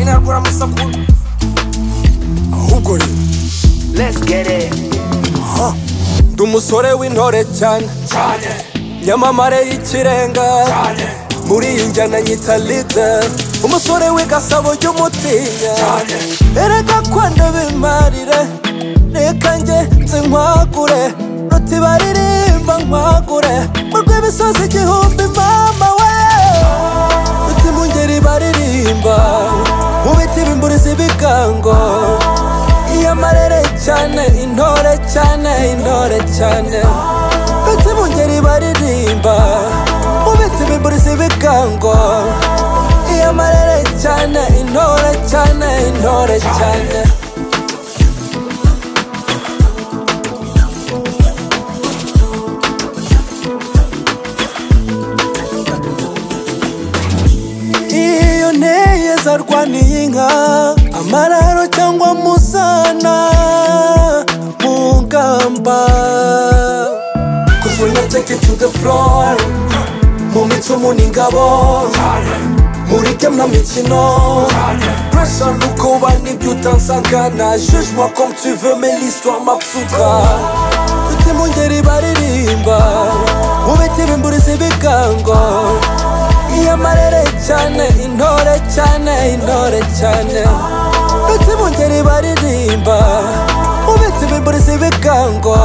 isabukuru ahubwo ni Let's get it. ndi umusore w'intore cyane cyane nyamamare y'ikirenga cyane muri iyi njyana nyita lide umusore w'igasabo ry'umutinya cyane erega ko ndabimarire reka njye nzi nkwagure ruti baririmba nkwagure mu rw'imisozi igihumbi mama we ruti mu ngeri baririmba mu biti bimburiza ibigango iyo amarere cyane intore cyane intore cyane ndetse mu ngeri baririmba mu biti bimburiza ibigango iyo amarere cyane intore cyane intore cyane iyo neza arwaniye inka amararo cyangwa musana mu ngamba kuzwenya take it to the floor mu micumu n'ingabo muri kemna mikino pressure n'ukoba n'ibyo utansangana jugement comme tu veux mais l'histoire m'absoudra ndetse mu ngeri baririmba mu biti bimburiza ibigango iyo amarere cyane intore cyane intore cyane ndetse mu ngeri baririmba mu biti bimburiza ibigango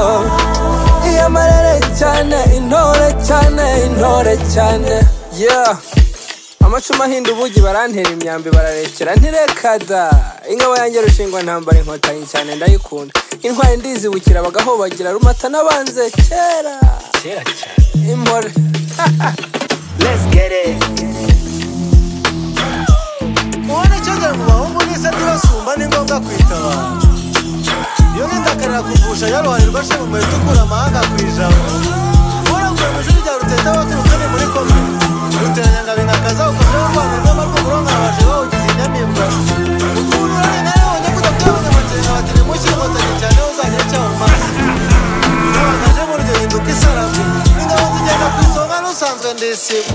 iyo amarere cyane intore cyane intore cyane yeah amacumu ahinda ubugi barantera imyambi bararekera ntirekada ingabo yanjye rushingwa ntambara inkotanyi cyane ndayikunda intwari ndizibukira bagahobagira rumata n'abanze kera Kera cyane. impore Let's get it. ubona icyogira mu bahungu n'isa ntibasumba ni ngombwa kwitabara iyo n'indakarira kuvusha yaruhanirwa ashinga umuheto ukura amahanga ku ijambo waravuye mu ishuri rya ruteta waturutse ni muri kome ruteranyanga bingakaza ukomeye u rwanda rw'aba rwo kurongora abaje bawugize inyamimbwa ukuntu urari nawe wabonye ko udakwiye abanyamuryango bati ni mushyi inkotanyi cyane aho uzagira icyaha mu maso abagaje muri iryo hinduka isarafu ingabo zigenda ku isonga n'usanzwe ndisiba